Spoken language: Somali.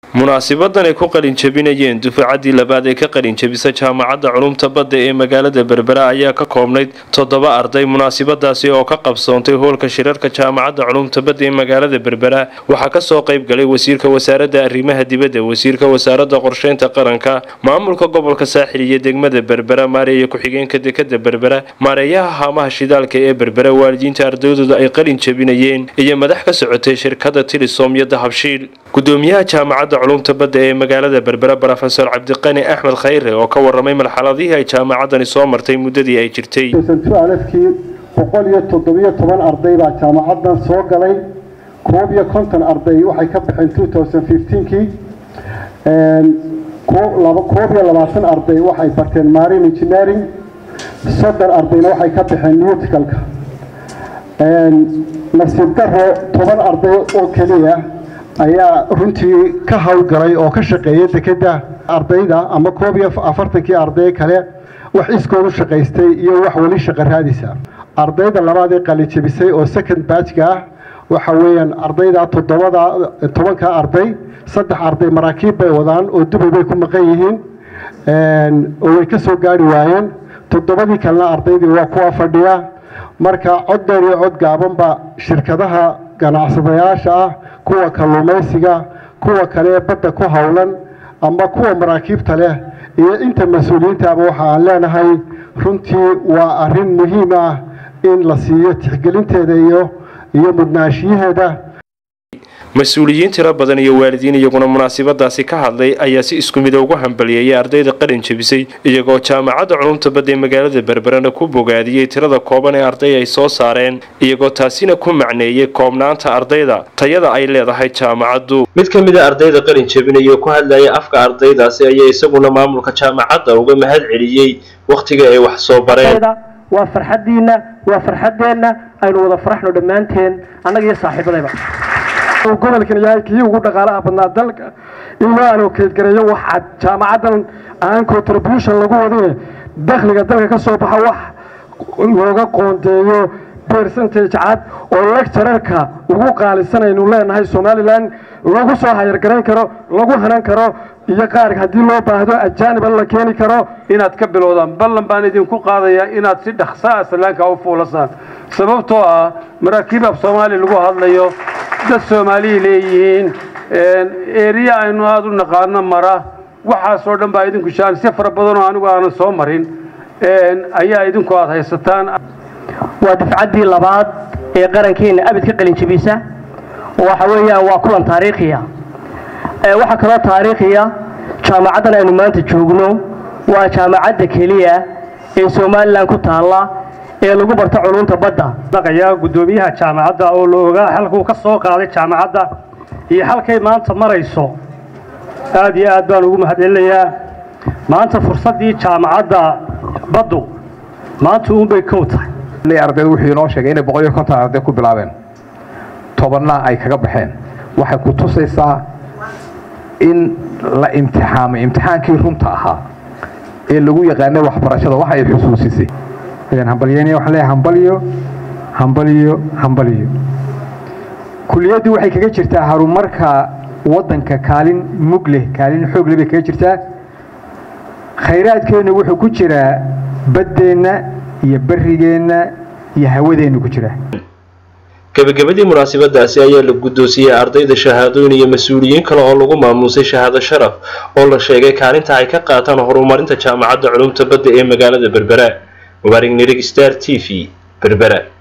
munaasibadan ay ku qalin jabinayeen dufaacaddii labaad ee ka qalin jabisa jaamacadda culumta badda ee magaalada berbera ayaa ka koobnayd toddoba arday munaasibadaasi oo ka qabsoontay hoolka shirarka jaamacadda culumta badda ee magaalada berbera waxaa kasoo qayb galay wasiirka wasaaradda arrimaha dibadda wasiirka wasaaradda qorsheynta qaranka maamulka gobolka saaxil iyo degmada berbera maareeya ku-xigeenka dekada berbera maareeyaha haamaha shidaalka ee berbera waalidiinta ardaydooda ay qalin jabinayeen iyo madax ka socotay shirkada tilisom iyo dahabshiil gudoomiyaha jaamacadda culumta badda ee magaalada berbera rofesor cabdiqani axmed khayre oo ka waramay marxaladihii ay jaamacaddani soo martay muddadii ay jirtay alfkii boqol iyo toddobiyo toban arday baa jaamacaddan soo galay koob iyo konton arday waxay ka baxeen kii koob iyo labaatan arday waxay barteen marine engineering soddon ardayna waxay ka baxeen newticalka nasiib daro toban arday oo keliya ayaa runtii ka howlgalay oo ka shaqeeya dekeda ardayda ama koob iyo afartankii arday kale wax iskoodu shaqaystay iyo wax weli shaqa raadisa ardayda labaad ee qalijabisay oo second batchka ah waxa weeyaan ardayda toddobada tobanka arday saddex arday maraakiib bay wadaan oo dubay bay ku maqan yihiin oo way ka soo gaari waayeen toddobadii kalena ardaydii waa kuwa fadhiya marka cod dheer iyo cod gaabanba shirkadaha ganacsadayaasha ah kuwa kalluumaysiga kuwa kale ee badda ku howlan ama kuwa maraakiibta leh iyo inta mas-uuliyiintaaba waxa aan leenahay runtii waa arrin muhiim ah in la siiyo tixgelinteeda iyo iyo mudnaashiyaheeda mas-uuliyiin tiro badan iyo waalidiin iyaguna munaasibadaasi ka hadlay ayaa si isku mida ugu hambalyeeyay ardayda qalin jabisay iyagoo jaamacadda culumta badda ee magaalada berberana ku bogaadiyey tirada kooban ee arday ay soo saareen iyagoo taasina ku macneeyey koobnaanta ardayda tayada ay leedahay jaamacaddu mid ka mida ardayda qalin jabinaya ku hadlaya afka ardaydaasi ayaa isaguna maamulka jaamacadda uga mahad celiyey wakhtiga ay wax soo bareen waa farxadiina waa farxadeenna aynu wada faraxno dhammaanteen annaga iyo saaxiibadayba gobolkan yahay kii ugu dhaqaalaha badnaa dalka in loo alokeedgareeyo wax jaamacaddan aan contribution lagu wadine dakhliga dalka ka soo baxa wax looga qoondeeyo percentage cad oo lecturerka ugu qaalisanaynu leenahay somalilan lagu soo hayargarayn karo lagu hanan karo iyo qaar haddii loo baahdo ajaaniba la keeni karo inaad ka bilowdaan ballan baan idinku qaadayaa inaad si dhaksaa aslaanka u fuulasaan sababtoo ah maraakiib af soomaali lagu hadlayo dad soomaaliya leeyihiin eriya aynu aada u naqaano mara waxaasoo dhan baa idinku shaan si fara badanoo anigu aanan soo marin ayaa idinku aada haysataan waa dafcaddii labaad ee qarankeena abid ka qalin jabisa waxa weeyaan waa kulan taariikhiya waxaa kaloo taariikhiya jaamacaddan aynu maanta joogno waa jaamacadda keliya ee somalilan ku taalla ee lagu barto culunta badda dhaqayaa guddoomiyaha jaamacadda oo la ogaa halkuu ka soo qaaday jaamacadda iyo halkay maanta marayso aad iyo aad baan ugu mahadcelinayaa maanta fursaddii jaamacadda baddu maanta uunbay kow tahay ardaydu wuxuu inoo sheegay inay boqol iyo konton arday ku bilaabeen tobanna ay kaga baxeen waxay ku tusaysaa in la imtixaamay imtixaankii runta ahaa ee lagu yaqaanay waxbarashada waxa ay xusuusisay hambalyeynaya waxaan leeyahay hambalyo hambalyo hambalyo kuliyaddu waxay kaga jirtaa horumarka waddanka kaalin mug leh kaalin xoog leh bay kaga jirtaa khayraadkeennu wuxuu ku jiraa baddeenna iyo barrigeenna iyo hawadeennu ku jira gebagabadii munaasibadaasi ayaa la guddoonsiyey ardayda shahaadooyin iyo mas-uuliyiin kale oo lagu maamuusay shahaado sharaf oo la sheegay kaalinta ay ka qaataan horumarinta jaamacadda culumta badda ee magaalada berbera mubaarig nirig star t v berbera